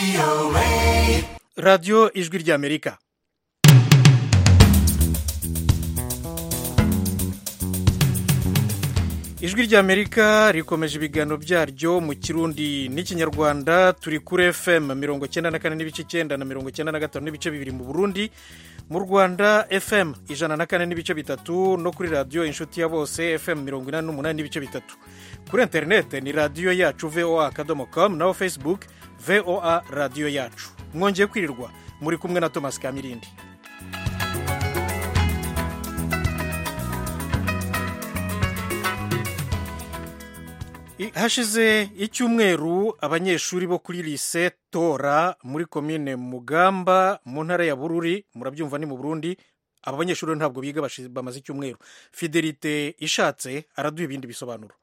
radiyo ijwi ry'amerika ijwi ry'amerika rikomeje ibiganiro byaryo mu kirundi n'ikinyarwanda turi kuri fm mirongo icyenda na kane n'ibice icyenda na mirongo icyenda na gatanu n'ibice bibiri mu burundi mu rwanda fm ijana na kane n'ibice bitatu no kuri radiyo inshuti ya bose fm mirongo inani n'umunani n'ibice bitatu kuri interinete ni radiyo yacu voa akadomo com naho facebook voa radiyo yacu mwongeye kwirirwa muri kumwe na thomas kamirindi hashize icyumweru abanyeshuri bo kuri lise tora muri komine mugamba mu ntara ya bururi murabyumva ni mu burundi aba banyeshuri ntabwo biga bamaze icyumweru fidelite ishatse araduha ibindi bisobanuro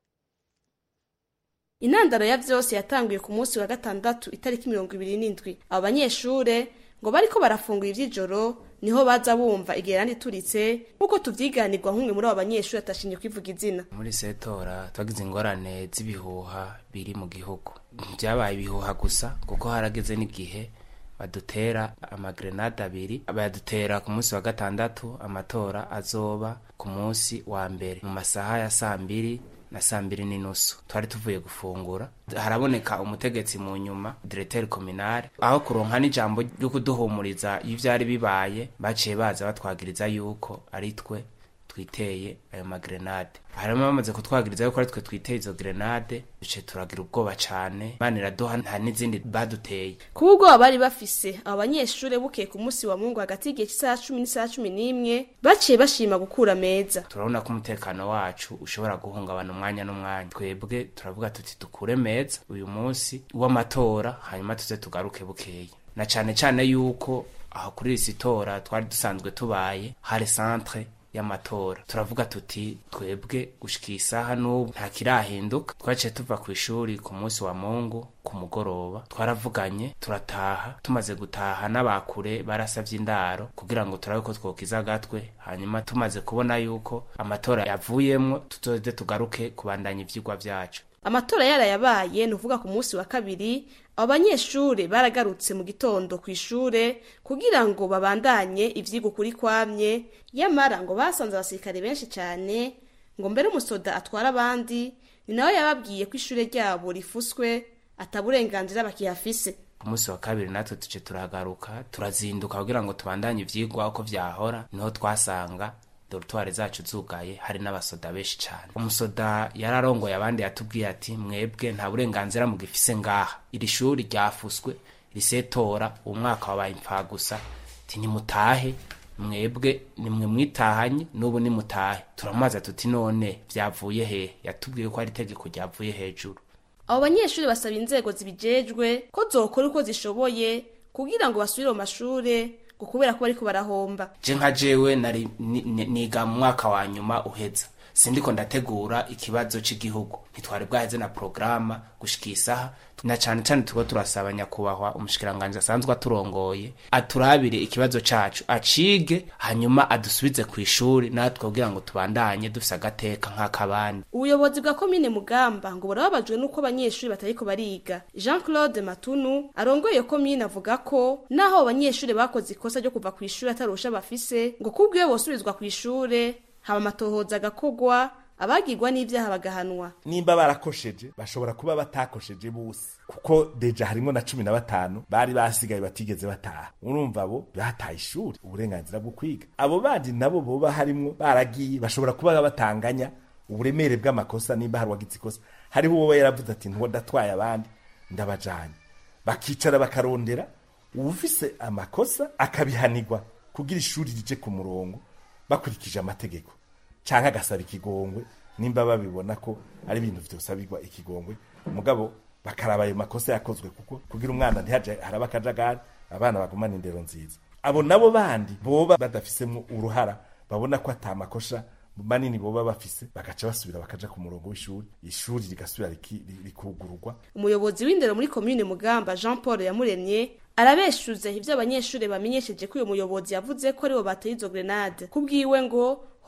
intandaro ya byose yatanguye ku munsi wa gatandatu itariki mirongo ibiri n'indwi abo banyeshure ngo bariko barafungura ivy'ijoro niho baza bumva igerani ituritse nk'uko tuvyiganirwa nk'umwe muri abo banyeshuri atashimye kwivuga izina muri setora twagize ingorane z'ibihuha biri mu gihugu byabaye ibihuha gusa kuko harageze n'igihe badutera amagrenade abiri bayadutera ku munsi wa gatandatu amatora azoba ku munsi wa mbere mu masaha ya saa mbiri na saa mbiri n'inusu twari tuvuye gufungura haraboneka umutegetsi mu nyuma diregiteri kominare aho kuronka n'ijambo ryo kuduhumuriza iyo byari bibaye baciye baza batwagiriza yuko ari twe twiteye ayo magrenade harimo bamaze kutwagiriza yuko ari twe twiteye izo grenade duce turagira ubwoba cane imana iraduha nta n'izindi baduteye kuba ubwoba bari bafise abo banyeshure bukeye ku munsi wa mungu hagati y'igihe cy'isaha cumi n'isaha cumi n'imwe baciye bashima gukura meza turabona ko umutekano wacu ushobora guhungabana umwanya n'umwanya twebwe turavuga tuti dukure meza uyu munsi w'amatora hanyuma tuze tugaruke bukeya na cane cane yuko aho kuri iri sitora twari dusanzwe tubaye hari centre y'amatora turavuga tuti twebwe gushika isaha n'ubu nta kirahinduka twaciye tuva ku ishuri ku munsi wa mungu ku mugoroba twaravuganye turataha tumaze gutaha n'abakure barasavye indaro kugira ngo turabe ko twokiza agatwe hanyuma tumaze kubona yuko amatora yavuyemwo tuzoze tugaruke kubandanya ivyigwa vyacu amatora yarayabaye ni uvuga ku munsi wa kabiri abo banyeshure baragarutse mu gitondo ku ishure kugira ngo babandanye ivyigwa ukuri kwamye yamara ngo basanze abasirikare benshi cyane ngo mbere umusoda atwara abandi ni nawe yababwiye ko ishure ryabo rifuswe ataburenganzira bakihafise ku munsi wa kabiri natwe tuce turagaruka turazinduka kugira ngo tubandanye ivyigwa uko vyahora niho twasanga dorutwari zacu zugaye hari n'abasoda benshi cyane umusoda yararongoye abandi yatubwiye ati mwebwe nta burenganzira mugifise ngaha iri shuri ryafuswe risetora uwo mwaka wabaye impfagusa ti nimutahe mwebwe nimwe mwitahanye n'ubu nimutahe turamaza tuti none vyavuye hehe yatubwiye ko ari itegeko ryavuye hejuru abo banyeshuri basaba inzego zibijejwe ko zokora uko zishoboye kugira ngo basubire mu mashure ngo kubera ko bariko barahomba je nka jewe nari niga mu mwaka wa nyuma uheza sindiko ndategura ikibazo c'igihugu ntitwari bwaheze na programa gushika isaha na cane cane turiko turasaba nyakubahwa umushikiranganji asanzwe aturongoye aturabire ikibazo cacu acige hanyuma adusubize kw'ishuri natwe kugira ngo tubandanye dufise agateka nk'akabandi ubuyobozi bwa komine mugamba ngo burababajwe n'uko abanyeshuri batariko bariga jean claude matunu arongoye iyo komine avuga ko naho abo banyeshuri bakoze ikosa ryo kuva kw'ishuri atarusha bafise ngo kubwiwe bosubizwa kw'ishure haba amatohoza agakogwa abagirwa n'ivyaha bagahanwa nimba barakosheje bashobora kuba batakosheje bose kuko deja harimo na cumi na batanu bari basigaye batigeze bataha urumva abo bataye ishuri uburenganzira bwo kwiga abo bandi nabo boba harimwo baragiye bashobora kuba batanganya uburemere bw'amakosa nimba hari uwagize ikosa hariho uwo yaravuze ati ntuwo ndatwaye abandi ndabajanye bakicara bakarondera uwufise amakosa akabihanirwa kugira ishuri rije ku murongo bakurikije amategeko canke agasaba ikigongwe nimba babibona ko ari ibintu vyosabirwa ikigongwe mugabo bakaraba ayo makosa yakozwe kuko kugira umwana ntihaje haraba akajagari abana bagumana indero nziza abo nabo bandi boba badafisemwo uruhara babona ko ata makosha manini boba bafise bagaca basubira bakaja ku murongo w'ishuri ishuri rigasubira rikugururwa umuyobozi w'indero muri komine mugamba jean paul yamuremye arabeshuze ivyo abanyeshuri bamenyesheje ko uyo muyobozi yavuze ko aribo bateye izo grenade kubwiwe ngo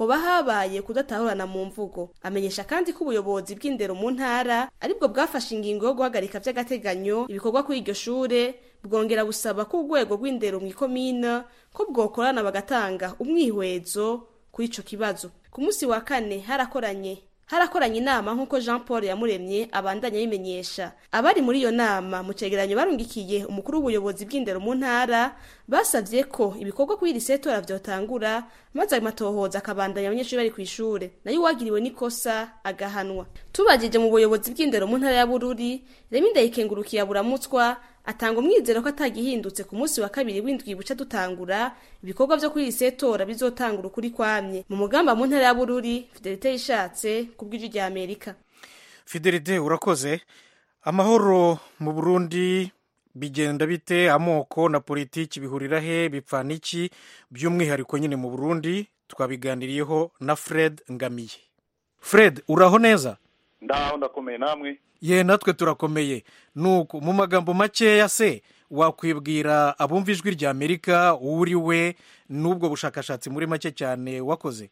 hoba habaye kudatahurana mu mvugo amenyesha kandi ko ubuyobozi bw'indero mu ntara aribwo bwafashe ingingo yo guhagarika vy'agateganyo ibikorwa kuri iryo shure bwongera busaba ko urwego rw'indero mw'ikomine ko bwokorana bagatanga umwihwezo kuri ico kibazo ku munsi wa kane harakoranye harakoranye inama nk'uko jean paul yamuremye abandanya abimenyesha abari muri iyo nama mu cegeranyo barungikiye umukuru w'ubuyobozi bw'indero mu ntara basavye ko ibikorwa kuri iri setora vyotangura maze ayo matohoza akabandanya abanyeshuri bari kw'ishure nayo uwagiriwe n'ikosa agahanwa tubajije mu buyobozi bw'indero mu ntara ya bururi remi ndayikengurukiye aburamutswa atanga umwizero ko atagihindutse ku munsi wa kabiri w'indwi buca dutangura ibikorwa vyo kuri iri setora bizotangura ukuri kwamye mu mugamba mu ntara ya bururi fidelite yishatse ku bw'ijwi rya amerika fidelite urakoze amahoro mu burundi bigenda bite amoko na politiki bihurira he bipfana iki by'umwihariko nyine mu burundi twabiganiriyeho na fred ngamiye fred uraho neza ndaho ndakomeye namwe ye natwe turakomeye nuko mu magambo makeya se wakwibwira abumva ijwi rya amerika uwo uri we n'ubwo bushakashatsi muri make cyane wakoze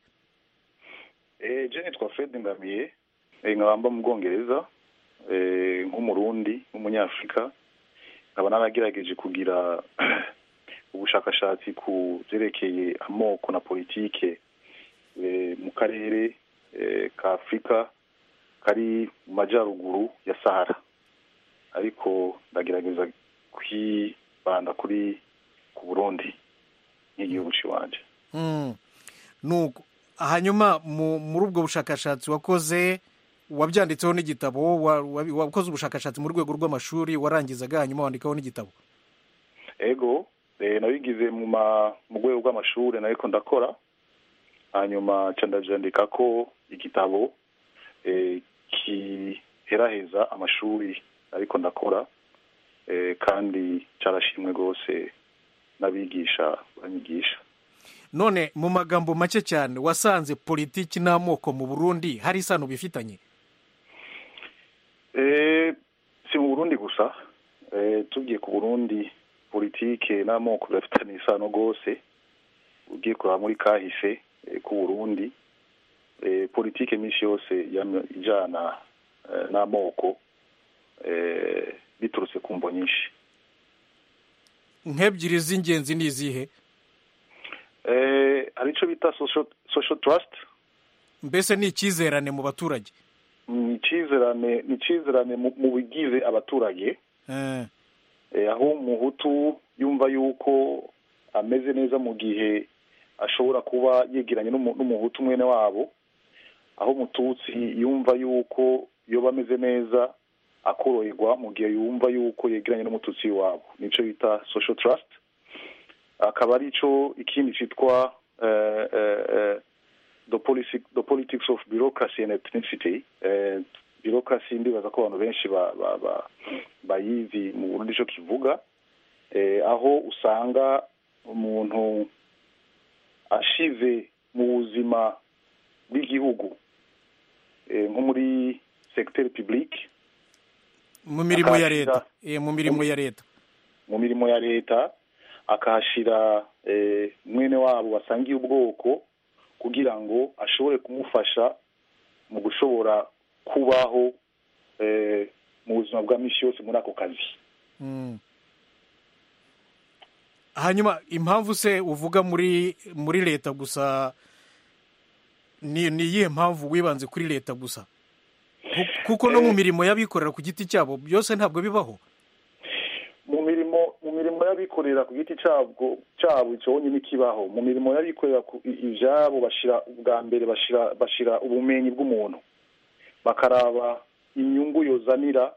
je nitwa fred ngamiye nkaba mba mu bwongereza nk'umurundi nk'umunyafurika nkaba naragerageje kugira ubushakashatsi ku byerekeye amoko na politike mu karere ka afurika kari mu majyaruguru ya sahara ariko ndagerageza kwibanda kuri ku burundi nk'igihugu cy'iwanje nuko hanyuma muri ubwo bushakashatsi wakoze wabyanditseho n'igitabo wakoze ubushakashatsi mu rwego rw'amashuri warangizaga hanyuma wandikaho n'igitabo ego nabigize mu rwego rw'amashuri ariko ndakora hanyuma ndabyandika ko igitabo kiheraheza amashuri ariko ndakora kandi cyarashimwe rwose n'abigisha banyigisha none mu magambo make cyane wasanze politiki n'amoko mu burundi hari isano bifitanye si mu burundi gusa tugiye ku burundi politike n'amoko birafitanye isano rwose ugiye kureba muri kahise ku burundi politike minsi yose ijyana n'amoko biturutse ku mbo nyinshi nk'ebyiri z'ingenzi ni izihe hari icyo bita social trust mbese ni icyizerane mu baturage ni icyizerane ni icyizerane mu bigize abaturage aho umuhutu yumva yuko ameze neza mu gihe ashobora kuba yegeranye n'umuhutu mwene wabo aho umututsi yumva yuko yoba ameze neza akoroherwa mu gihe yumva yuko yegeranye n'umututsi wabo nicyo bita social trust akaba ari cyo ikindi cyitwa the politics of bureaucracy and ethnicity bureaucracy ndibaza ko abantu benshi bayizi mu burundi icyo kivuga aho usanga umuntu ashize mu buzima bw'igihugu nko muri segiteri pibulike mu mirimo ya leta mu mirimo ya leta mu mirimo ya leta akahashyira mwene wabo basangiye ubwoko kugira ngo ashobore kumufasha mu gushobora kubaho mu buzima bwa minsi yose muri ako kazi hanyuma impamvu se uvuga muri muri leta gusa ni iyihe mpamvu wibanze kuri leta gusa kuko no mu mirimo y'abikorera ku giti cyabo byose ntabwo bibaho mu mirimo mu mirimo y'abikorera ku giti cyabwo cyabo cyonyine n'ikibaho mu mirimo y'abikorera ibyabo bashyira ubwa mbere bashyira ubumenyi bw'umuntu bakaraba inyungu yozanira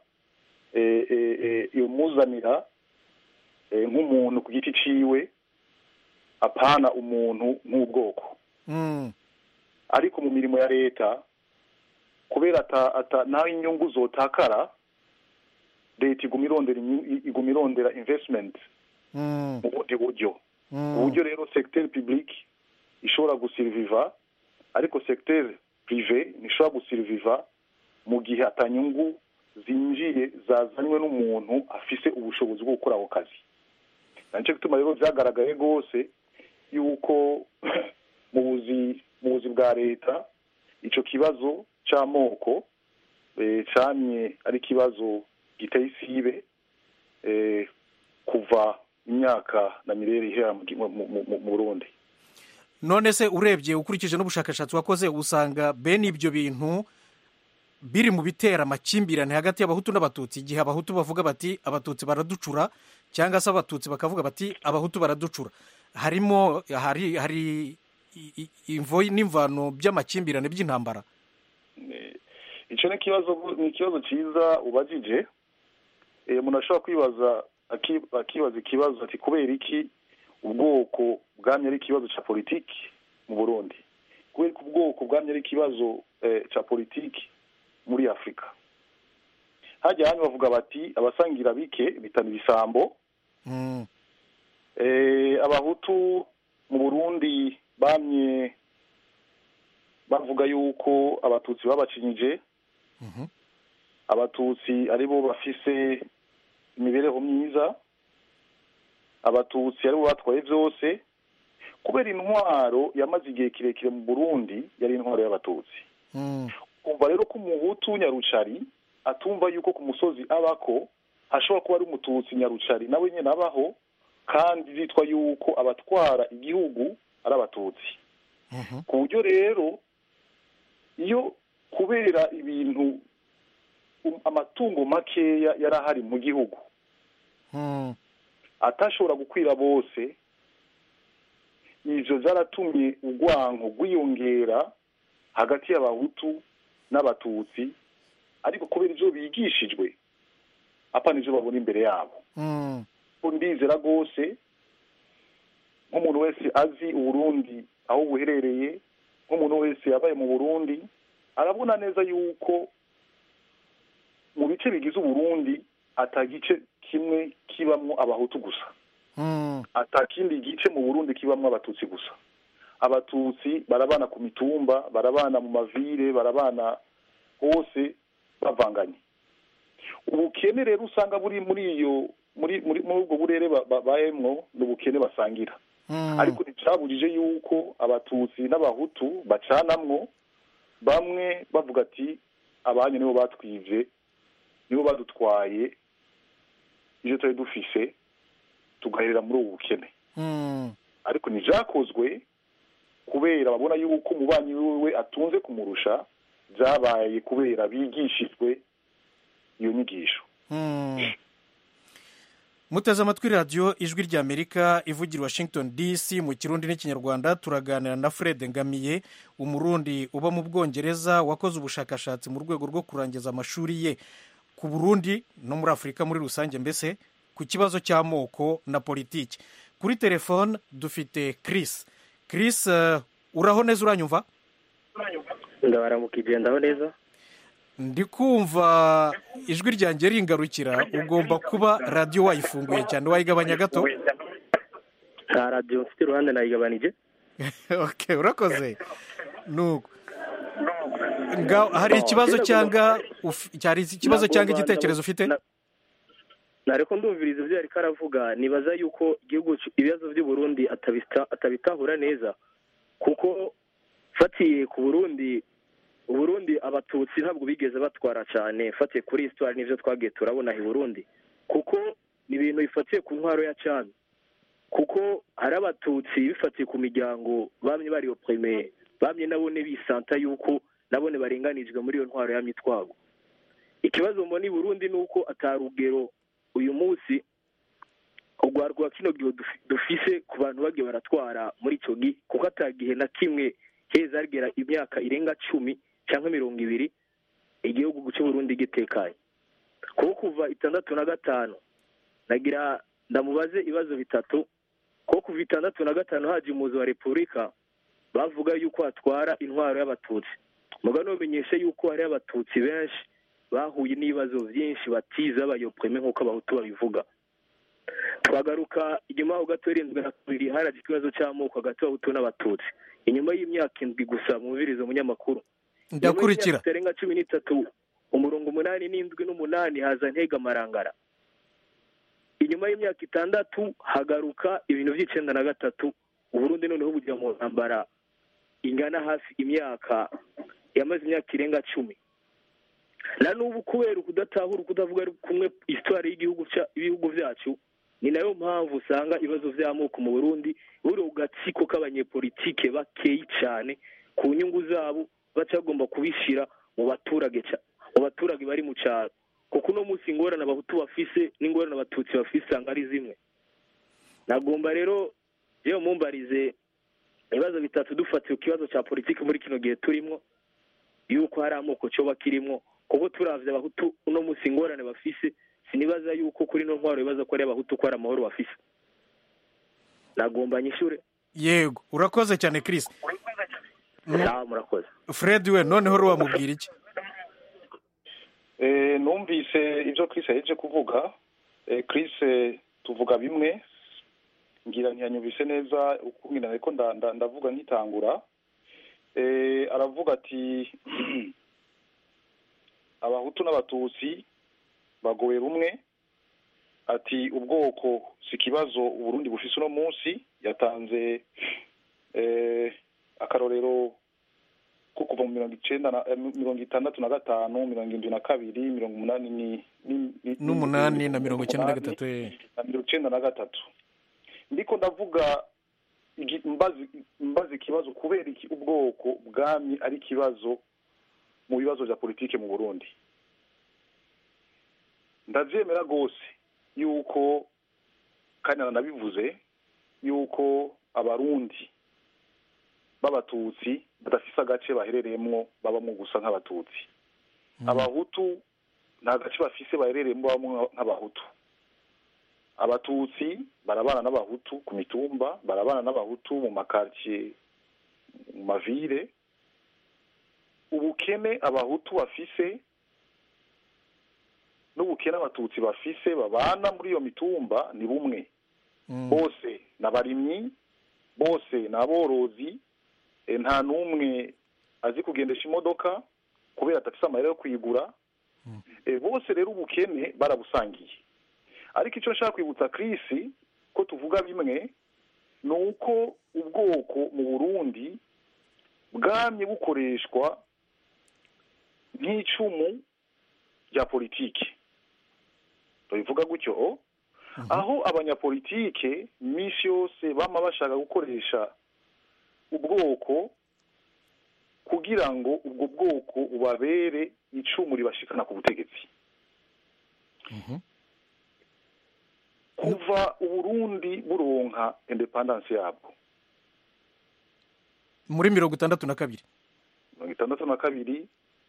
imuzanira nk'umuntu ku giti cyiwe apana umuntu nk'ubwoko ariko mu mirimo ya leta kubera naho inyungu zotakara leta iguma irondera iguma irondera investment mu bundi buryo uburyo rero segiteri pibulike ishobora gusiriviva ariko segiteri pirive ntishobora gusiriviva mu gihe atanyungu zinjiye zazanywe n'umuntu afise ubushobozi bwo gukora ako kazi nicyo gituma rero byagaragaye rwose yuko mu buzi mu buzi bwa leta icyo kibazo cy'amoko cyamye ari ikibazo giteye isibe kuva imyaka na mirere ihera mu burundi none se urebye ukurikije n'ubushakashatsi wakoze usanga bene ibyo bintu biri mu bitera amakimbirane hagati y'abahutu n'abatutsi igihe abahutu bavuga bati abatutsi baraducura cyangwa se abatutsi bakavuga bati abahutu baraducura harimo hari hari imvo n'imvano by'amakimbirane by'intambara icyo ni ikibazo ni ikibazo cyiza ubajije umuntu ashobora kwibaza akibaza ikibazo ati kubera iki ubwoko bwamye ari ikibazo cya politiki mu burundi kubera ko ubwoko bwamye ari ikibazo cya politiki muri afurika hajya hano bavuga bati abasangira bike bitana ibisambo abahutu mu burundi bamye bavuga yuko abatutsi babacinyije abatutsi aribo bafise imibereho myiza abatutsi aribo batwaye byose kubera intwaro yamaze igihe kirekire mu burundi yari intwaro y'abatutsi kumva rero ko umuhutu nyarucari atumva yuko ku musozi abako hashobora kuba ari umututsi nyarucari nawe nyine abaho kandi zitwa yuko abatwara igihugu ari abatutsi ku buryo rero iyo kubera ibintu amatungo makeya yari ahari mu gihugu atashobora gukwira bose ibyo byaratumye urwango rwiyongera hagati y'abahutu n'abatutsi ariko kubera ibyo bigishijwe apana ibyo babona imbere yabo ndizera rwose nk'umuntu wese azi uburundi aho buherereye nk'umuntu wese yabaye mu burundi arabona neza yuko mu bice bigize uburundi atagice kimwe kibamwo abahutu gusa atakindi gice mu burundi kibamwo abatutsi gusa abatutsi barabana ku mitumba barabana mu mavire barabana hose bavanganye ubukene rero usanga buri muri iyo muri muri ubwo burere babayemwo ni ubukene basangira ariko nticyabujije yuko abatutsi n'abahutu bacanamwo bamwe bavuga ati abanyu nibo batwivye nibo badutwaye ibyo twari dufise tugaherera muri ubu bukene ariko ntibyakozwe kubera babona yuko umubanyi wiwe atunze kumurusha byabaye kubera bigishijwe iyo nyigisho muteze amatwi radiyo ijwi ry'amerika ivugira washington dc mu kirundi n'ikinyarwanda turaganira na fred ngamiye umurundi uba mu bwongereza wakoze ubushakashatsi mu rwego rwo kurangiza amashuri ye ku burundi no muri afurika muri rusange mbese ku kibazo cy'amoko na politiki kuri telefone dufite chris chris uraho neza uranyumva ndabaramukije ndaho neza ndi kumva ijwi ryanjye ringarukira ugomba kuba radiyo wayifunguye cyane wayigabanya gato nta radiyo mfite iruhande nayigabanije ok urakoze nuko hari ikibazo cyangwa cyari ikibazo cyangwa igitekerezo ufite ntareko ndumviriza ibyo yari karavuga nibaza yuko igihugu ibibazo by'u Burundi atabitahura neza kuko fatiye ku burundi uburundi abatutsi ntabwo bigeze batwara cyane fatiye kuri histoire n'ibyo twagiye turabona i burundi kuko ni ibintu bifatiye ku ntwaro ya cyane kuko hari abatutsi bifatiye ku miryango bamwe bari oprime bamwe nabone bisanta yuko nabone barenganijwe muri iyo ntwaro ya mitwago ikibazo mbona i burundi ni uko atarugero uyu munsi urwarwa kino gihe dufise ku bantu bagiye baratwara muri icyo gihe kuko atagihe na kimwe heza hagera imyaka irenga cumi cyangwa mirongo ibiri igihugu cy'uburundi gitekanye kuko kuva itandatu na gatanu nagira ndamubaze ibibazo bitatu kuko kuva itandatu na gatanu haje umuzi wa repubulika bavuga yuko hatwara intwaro y'abatutsi muga numenyeshe yuko hari abatutsi benshi bahuye n'ibibazo byinshi batiza bayopreme nk'uko abahutu babivuga twagaruka inyuma ho gato irindwi na kabiri haraje ikibazo cy'amoko hagati y'abahutu n'abatutsi inyuma y'imyaka indwi gusa mwumviriza umunyamakuru ndakurikira itarenga cumi n'itatu umurongo umunani n'indwi n'umunani haza ntega amarangara inyuma y'imyaka itandatu hagaruka ibintu by'icyenda na gatatu uburundi noneho bujya mu ntambara ingana hafi imyaka yamaze imyaka irenga cumi na n'ubu kubera ukudatahura ukudavuga kumwe isitwari y'igihugu ibihugu byacu ni nayo mpamvu usanga ibibazo by'amoko mu burundi buri gatsiko k'abanyepolitike bakeyi cyane ku nyungu zabo baca bagomba kubishyira mu baturage mu baturage bari mu cyaro kuko uno munsi ingorane abahutu bafise n'ingorane abatutsi bafise usanga ari zimwe nagomba rero yewe mumbarize ibibazo bitatu dufatiye ku kibazo cya politiki muri kino gihe turimo yuko hari amoko cyoba kirimo kuko turavye abahutu uno munsi ingorane bafise sinibaza yuko kuri no ntwaro bibaza ko ari abahutu ko ari amahoro bafise nagomba nyishure yego urakoze cyane Chris sawa murakoze Fred we noneho ro wamubwira iki eh numvise ibyo Chris yaje kuvuga eh Chris tuvuga bimwe ngira ntiyanyumvise neza ukumwina ariko ndavuga nkitangura eh aravuga ati abahutu n'abatutsi bagowe rumwe ati ubwoko si ikibazo uburundi bufise uno munsi yatanze akarorero ko kuva mu mirongo icenda mirongo itandatu na gatanu mirongo indwi na kabiri mirongo umunani n'umunani na mirongo icenda na gatatu na mirongo icenda na gatatu ndiko ndavuga mbaza ikibazo kubera iki ubwoko bwami ari ikibazo mu bibazo bya politiki mu burundi ndabyemera rwose yuko kandi nanabivuze yuko abarundi b'abatutsi badafise agace baherereyemo babamo gusa nk'abatutsi abahutu nta gace bafise baherereyemo babamo nk'abahutu abatutsi barabana n'abahutu ku mitumba barabana n'abahutu mu makaritsiye mu mavire ubukene abahutu bafise n'ubukene abatutsi bafise babana muri iyo mitumba ni bumwe bose ni abarimyi bose ni aborozi nta n'umwe azi kugendesha imodoka kubera adafite amayeri yo kuyigura bose rero ubukene barabusangiye ariko icyo nshaka kwibutsa kirisi ko tuvuga bimwe ni uko ubwoko mu burundi bwamye bukoreshwa nk'icumu rya politiki tubivuga gutyo aho abanyapolitike iminsi yose bama bashaka gukoresha ubwoko kugira ngo ubwo bwoko bubabere icumu ribashikana ku butegetsi kuva uburundi buronka indepandansi yabwo muri mirongo itandatu na kabiri mirongo itandatu na kabiri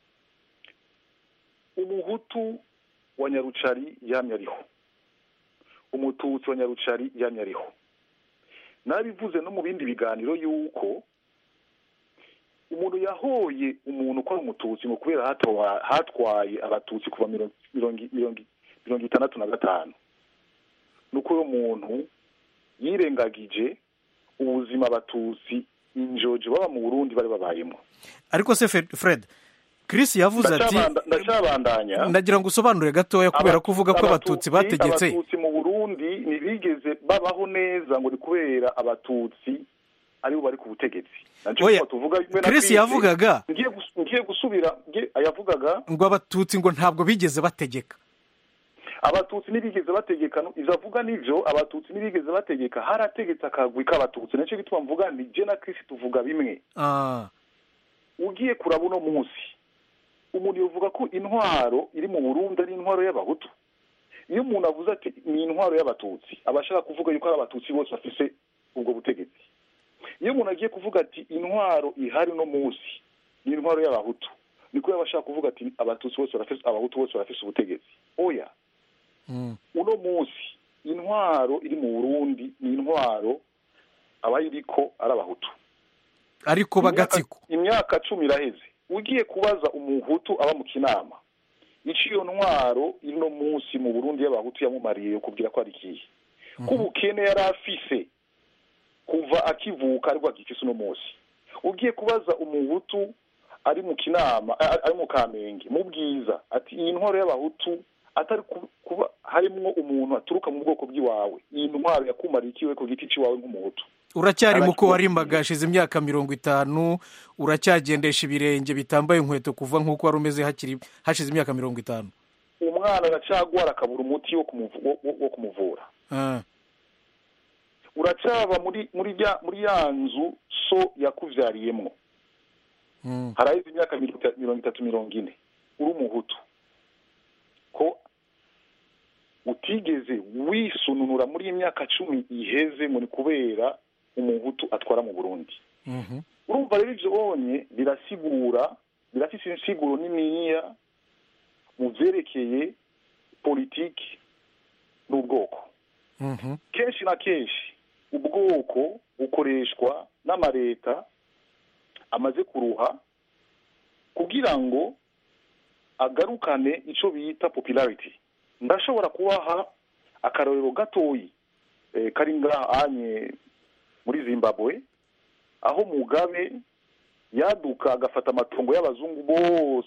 umuhutu wa nyarucari yamye ariho umututsi wa nyarucari yamye ariho nabivuze no mu bindi biganiro yuko umuntu yahoye umuntu ko ari umututsi ngo kubera hatwaye abatutsi kuva mirongo itandatu na gatanu nuko uwo muntu yirengagije ubuzima abatutsi injojo baba mu burundi bari babayemo ariko se fred Chris yavuze ati ndacabandanya ndagira ngo usobanure gatoya kubera ko uvuga ko abatutsi bategetse abatutsi mu burundi ntibigeze babaho neza ngo ni kubera abatutsi aribo bari ku butegetsi oya Chris yavugaga ngiye gusubira yavugaga ngo abatutsi ngo ntabwo bigeze bategeka abatutsi ntibigeze bategeka ivyo avuga nivyo abatutsi ntibigeze bategeka harategetse akagwi k'abatutsi nicyo gituma mvuga ni je na Chris tuvuga bimwe ugiye kuraba uno munsi umuntu yovuga ko intwaro iri mu burundi ari intwaro y'abahutu iyo umuntu avuze ati ni intwaro y'abatutsi aba ashaka kuvuga yuko ari abatutsi bose bafise ubwo butegetsi iyo umuntu agiye kuvuga ati intwaro ihari uno munsi ni intwaro y'abahutu niko yaba ashaka kuvuga ati abatutsi bose barafise abahutu bose barafise ubutegetsi oya uno munsi intwaro iri mu burundi ni intwaro abayiriko ari abahutu ariko bagatsiko imyaka cumi iraheze ugiye kubaza umuhutu aba mu kinama ico iyo ntwaro ino munsi mu burundi y'abahutu yamumariye kubwira ko ari ikihe ko ubukene yari afise kuva akivuka ariko agifise uno munsi ugiye kubaza umuhutu ari mu kinama ari mu kamenge mu bwiza ati iyi ntwaro y'abahutu atari kuba harimwo umuntu aturuka mu bwoko bw'iwawe iyi ntwaro yakumariye ikiwe ku giti cy'iwawe nk'umuhutu uracyari muko warimbaga hashize imyaka mirongo itanu uracyagendesha ibirenge bitambaye inkweto kuva nk'uko wari umeze hakiri hashize imyaka mirongo itanu umwana aracagwara akabura umuti wo kumuvura uracaba muri muri muri ya nzu so yakubyariyemo haraheze imyaka mirongo itatu mirongo ine uri umuhutu ko utigeze wisununura muri iyi myaka cumi iheze ngo ni kubera umuhutu atwara mu burundi urumva rero ibyo bonye birasigura birafite insiguro niniya mu byerekeye politiki n'ubwoko kenshi na kenshi ubwoko bukoreshwa n'amaleta amaze kuruha kugira ngo agarukane icyo bita popularity ndashobora kubaha akarorero gatoyi kari ngahanye muri zimbabwe aho mugabe yaduka agafata amatungo y'abazungu bose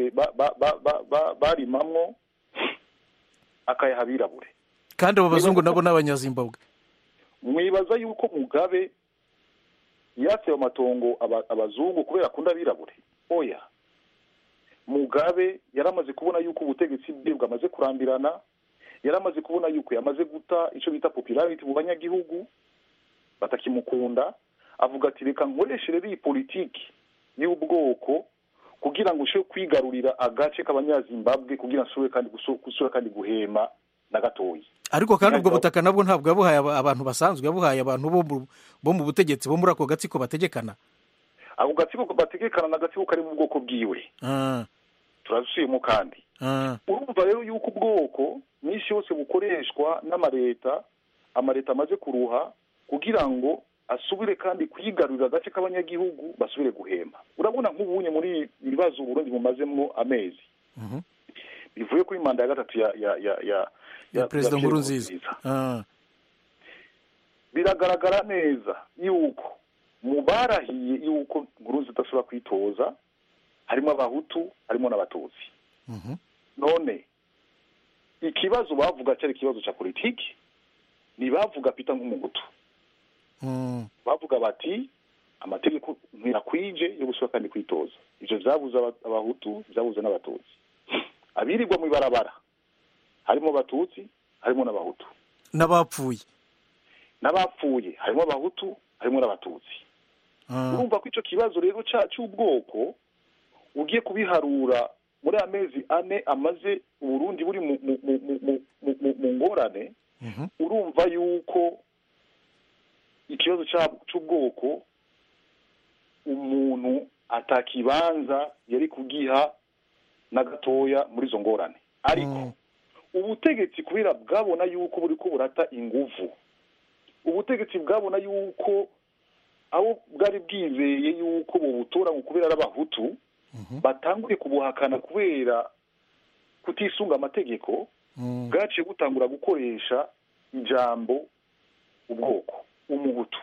barimamwo akayaha abirabure kandi abo bazungu nabo ni abanyazimbabwe mwibaza yuko mugabe yatsewe amatongo abazungu kubera akunda abirabure oya mugabe yaramaze kubona yuko ubutegetsi bwe bwamaze kurambirana yaramaze kubona yuko yamaze guta icyo bita popularity mu banyagihugu batakimukunda avuga ati reka nkoreshe rero iyi politiki y'ubwoko kugira ngo ushobore kwigarurira agace k'abanyazimbabwe kugira ngo ushobore kandi gusura kandi guhema na gatoya ariko kandi ubwo butaka nabwo ntabwo yabuhaye abantu basanzwe yabuhaye abantu bo mu butegetsi bo muri ako gatsiko bategekana ako gatsiko bategekana ni agatsiko kari mu bwoko bwiwe turazusuyemo kandi urumva rero yuko ubwoko nyinshi yose bukoreshwa n'amaleta amaleta amaze kuruha kugira ngo asubire kandi kwigarurira agace k'abanyagihugu basubire guhema urabona nk'ubunye muri ibibazo uburundi bumazemo amezi bivuye kuri manda ya gatatu ya ya ya ya ya perezida nkuru nziza biragaragara neza yuko mu barahiye yuko nkuru zidashobora kwitoza harimo abahutu harimo n'abatutsi none ikibazo bavuga cyari ikibazo cya politiki ntibavuga pita nk'umugutu bavuga bati amategeko ntirakwije yo gusura kandi kwitoza ibyo byabuze abahutu byabuze n'abatutsi abirirwa mu ibarabara harimo abatutsi harimo n'abahutu n'abapfuye n'abapfuye harimo abahutu harimo n'abatutsi urumva ko icyo kibazo rero cy'ubwoko ugiye kubiharura muri amezi ane amaze uburundi buri mu ngorane urumva yuko ikibazo cy'ubwoko umuntu atakibanza yari kugiha na gatoya muri izo ngorane ariko ubutegetsi kubera bwabona yuko buri ko burata inguvu ubutegetsi bwabona yuko abo bwari bwizeye yuko bubutora ngo kubera ari abahutu batanguye kubuhakana kubera kutisunga amategeko bwaciye butangura gukoresha ijambo ubwoko umuhutu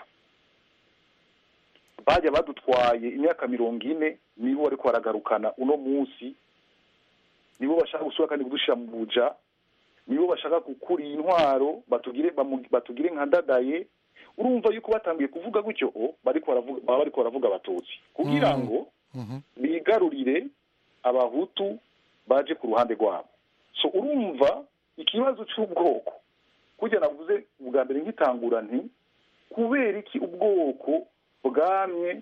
bajya badutwaye imyaka mirongo ine nibo bari baragarukana uno munsi nibo bashaka gusura kandi kudushyira mu buja nibo bashaka gukura iyi ntwaro batugire nka dadaye urumva yuko batangiye kuvuga gutyo baba bari baravuga abatutsi kugira ngo bigarurire abahutu baje ku ruhande rwabo so urumva ikibazo cy'ubwoko kujya navuze ubwa mbere nk'itangura nti kubera iki ubwoko bwamye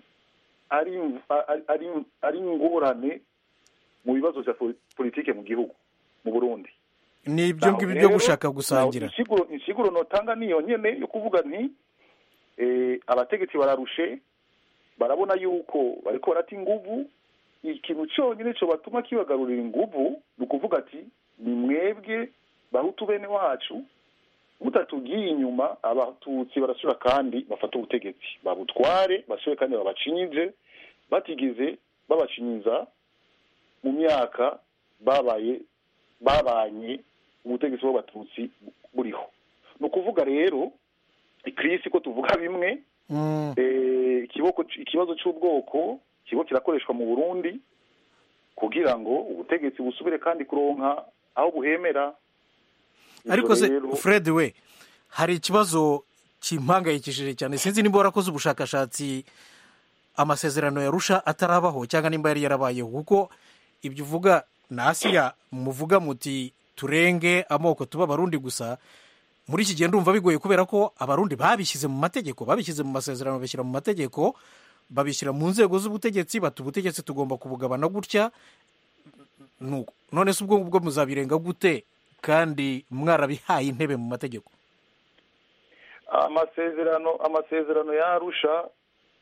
ari ingorane mu bibazo bya politiki mu gihugu mu burundi ni ibyo ngibyo byo gushaka gusangira insiguro notanga niyo nyine yo kuvuga nti abategetsi bararushe barabona yuko bari barata inguvu ikintu cyonyine cyo batuma kibagarurira inguvu ni ukuvuga ati ni mwebwe bahutu bene wacu mutatugiye inyuma abatutsi barasura kandi bafata ubutegetsi babutware basure kandi babacinyize batigeze babacinyiza mu myaka babaye babanye ubutegetsi bw'abatutsi buriho ni ukuvuga rero ikirisi ko tuvuga bimwe ikibazo cy'ubwoko kigo kirakoreshwa mu burundi kugira ngo ubutegetsi busubire kandi kuronka aho buhemera ariko se Ivyo rero- fred we hari ikibazo kimpangayikishije cyane sinzi nimba warakoze ubushakashatsi amasezerano yarusha atarabaho cyangwa nimba yari yarabayeho kuko ibyo uvuga na asiya muvuga muti turenge amoko tuba abarundi gusa muri iki gihe ndumva bigoye kubera ko abarundi babishyize mu mategeko babishyize mu masezerano babishyira mu mategeko babishyira mu nzego z'ubutegetsi bati ubutegetsi tugomba kubugabana gutya nuko none se ubwo ngubwo muzabirenga gute kandi mwarabihaye intebe mu mategeko amasezerano amasezerano yarusha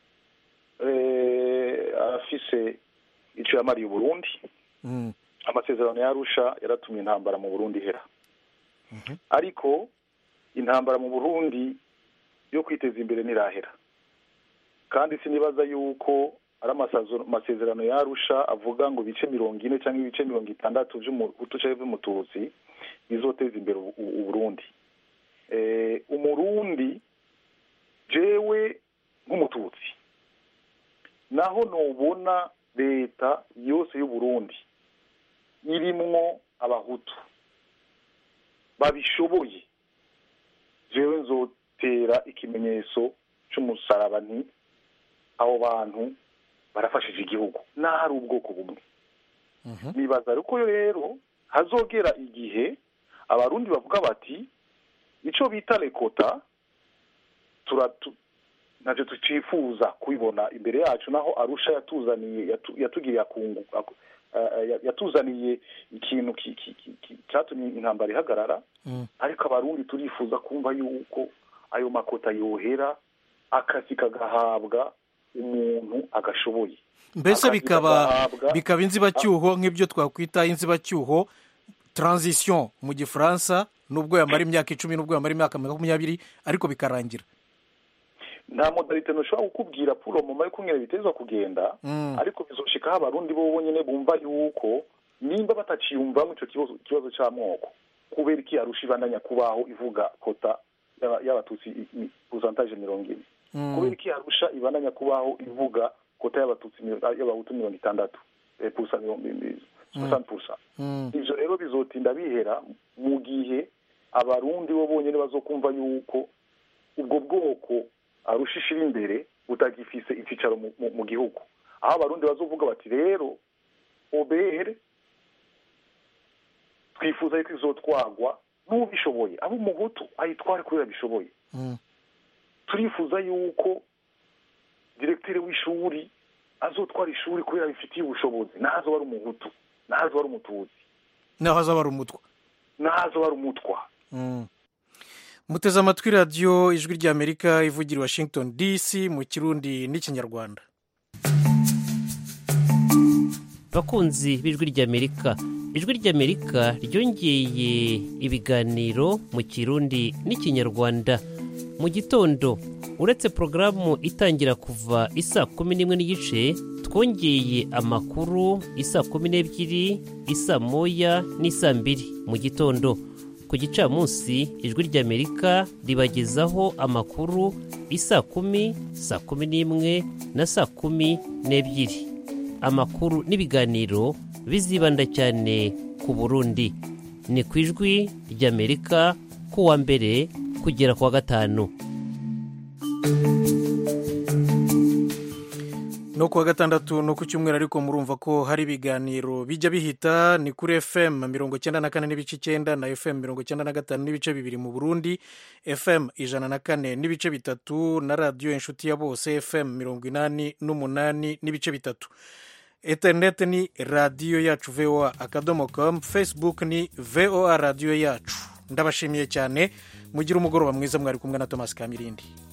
afise icyo yamariye uburundi Mm. amasezerano yarusha yaratumye intambara mu burundi ihera ariko intambara mu burundi yo kwiteza imbere ntirahera kandi sinibaza yuko ari amasazo- amasezerano yarusha avuga ngo ibice mirongo ine cyangwa ibice mirongo itandatu by'umuhutu cyangwa by'umututsi bizoteza imbere u- u- uburundi Eh, umurundi jewe nk'umututsi naho nubona leta yose y'uburundi irimwo abahutu babishoboye jewe nzotera ikimenyetso c'umusaraba nti abo bantu barafashije igihugu naho ari ubwoko bumwe nibaza ariko rero hazogera igihe abarundi bavuga bati ico bita rekota turatu navyo tucifuza kubibona imbere yacu naho arusha yatuzaniye yatu- yatugiriye akungu aku- eh, eh, yatuzaniye ikintu ki- ki- ki- ki- catumye intambara ihagarara Mm. ariko abarundi turifuza kumva yuko ayo makota yohera akazi kagahabwa umuntu agashoboye mbese Akazi bikaba kagahabwa- bikaba inzibacyuho nk'ibyo twakwita inzibacyuho transition mu gifaransa nubwo yamara imyaka icumi nubwo yamara imyaka makumyabiri ariko bikarangira nta modalite ntushobora kukubwira puro mama yo kumwe bitezwa kugenda Mm. ariko bizoshikaho abarundi bo bonyene bumva yuko nimba bataciyumvamo ico kibazo ikibazo c'amoko kubera iki arusha ibandanya kubaho ivuga kota y'aba- y'abatutsi pourcentage mirongo ine Mm. kubera iki arusha ibandanya kubaho ivuga kota y'abatutsi miro- y'abahutu mirongo itandatu eh, pourcent mirongo soixante pourcent Mm. ivyo rero bizotinda bihera mu gihe abarundi bo bonyene bazokumva yuko ubwo bwoko arusha ishira imbere butagifise icicaro mu, mu, mu gihugu aho abarundi bazovuga bati rero obere twifuza yuko izotwagwa n'ubishoboye abo umuhutu ayitware kubera bishoboye Mm. turifuza yuko diregiteri w'ishuri azotwara ishuri kubera bifitiye ubushobozi nazo ari umuhutu nazo ari umututsi naho azaba ari umutwa nazo ari umutwa Mm. muteze amatwi radiyo ijwi ry'amerika ivugira i washington dc mu kirundi n'ikinyarwanda bakunzi b'ijwi ry'amerika ijwi ry'amerika ryongeye ibiganiro mu kirundi n'ikinyarwanda mu gitondo uretse porogaramu itangira kuva isa kumi n'imwe n'igice twongeye amakuru isa kumi n'ebyiri isa moya n'isa mbiri mu gitondo ku gicamunsi ijwi ry'amerika ribagezaho amakuru isa kumi saa kumi n'imwe na saa kumi n'ebyiri amakuru n'ibiganiro bizibanda cyane ku burundi ni ku ijwi ry'amerika ku wa mbere kugera ku wa gatanu no ku wa gatandatu no ku cyumweru ariko murumva ko hari ibiganiro bijya bihita ni kuri fm mirongo icyenda na kane n'ibice icyenda na fm mirongo icyenda na gatanu n'ibice bibiri mu burundi fm ijana na kane n'ibice bitatu na radiyo inshuti ya bose fm mirongo inani n'umunani n'ibice bitatu interineti ni radiyo yacu voa akadomo komu facebook ni voa radiyo yacu ndabashimiye cyane mugire umugoroba mwiza mwari kumwe na thomas kamirindi